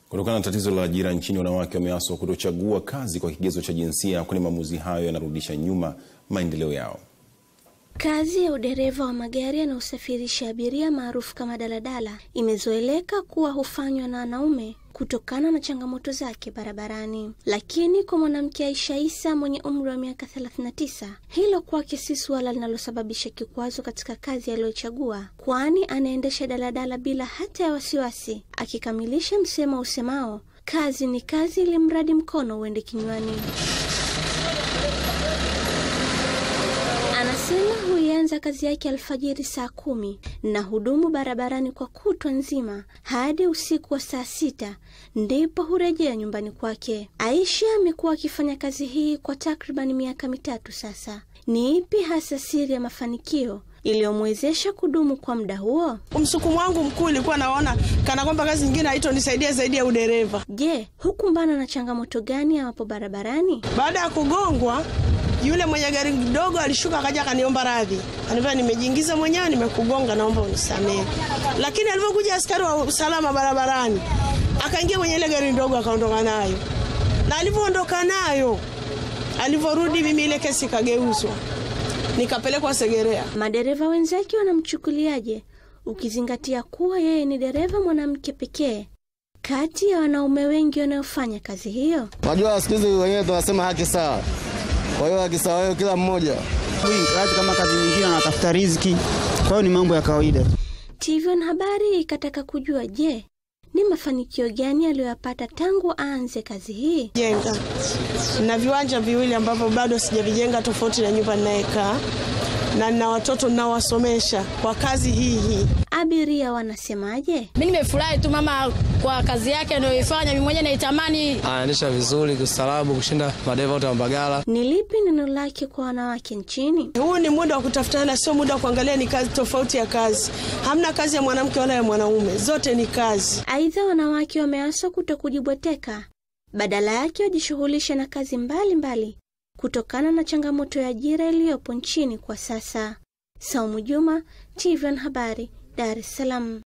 Kutokana na tatizo la ajira nchini, wanawake wameaswa kutochagua kazi kwa kigezo cha jinsia, kwani maamuzi hayo yanarudisha nyuma maendeleo yao. Kazi ya udereva wa magari yanayosafirisha abiria maarufu kama daladala imezoeleka kuwa hufanywa na wanaume kutokana na changamoto zake barabarani. Lakini kwa mwanamke Aisha Isa mwenye umri wa miaka 39, hilo kwake si suala linalosababisha kikwazo katika kazi aliyochagua, kwani anaendesha daladala bila hata ya wasiwasi, akikamilisha msemo usemao kazi ni kazi, ili mradi mkono uende kinywani. Anasema huianza kazi yake alfajiri saa kumi na hudumu barabarani kwa kutwa nzima hadi usiku wa saa sita ndipo hurejea nyumbani kwake. Aisha amekuwa akifanya kazi hii kwa takriban miaka mitatu sasa. Ni ipi hasa siri ya mafanikio iliyomwezesha kudumu kwa muda huo? Msukumo wangu mkuu ilikuwa naona kana kwamba kazi nyingine haitonisaidia zaidi ya udereva. Je, hukumbana na changamoto gani hapo barabarani? Baada ya kugongwa yule mwenye gari dogo alishuka akaja akaniomba radhi, anivaa nimejiingiza mwenyewe, nimekugonga, naomba unisamehe. Lakini alivyokuja askari wa usalama barabarani, akaingia kwenye ile gari ndogo akaondoka nayo, na alivyoondoka nayo, alivyorudi, mimi ile kesi ikageuzwa, nikapelekwa Segerea. Madereva wenzake wanamchukuliaje, ukizingatia kuwa yeye ni dereva mwanamke pekee kati ya wanaume wengi wanaofanya kazi hiyo? Unajua siku hizi wenyewe tunasema haki sawa. Kwa hiyo haki sawa, kila mmoja kazi kama kazi nyingine anatafuta riziki, kwa hiyo ni mambo ya kawaida. TV Habari ikataka kujua, je, ni mafanikio gani aliyoyapata tangu aanze kazi hii? Jenga na viwanja viwili ambavyo bado sijavijenga, tofauti na nyumba ninayekaa, na nina watoto ninawasomesha kwa kazi hii hii. Abiria wanasemaje? Mi nimefurahi tu mama kwa kazi yake anayoifanya, mimi mwenyewe naitamani. Anaendesha vizuri kustaarabu kushinda madereva wote wa Mbagala. Ni lipi neno lake kwa wanawake nchini? Huu ni muda wa kutafutana, sio muda wa kuangalia ni kazi tofauti ya kazi. Hamna kazi ya mwanamke wala ya mwanaume, zote ni kazi. Aidha, wanawake wameaswa kuto kujibweteka, badala yake wajishughulishe na kazi mbalimbali mbali, kutokana na changamoto ya ajira iliyopo nchini kwa sasa. Saumu Juma, TVN Habari, Dar es Salaam.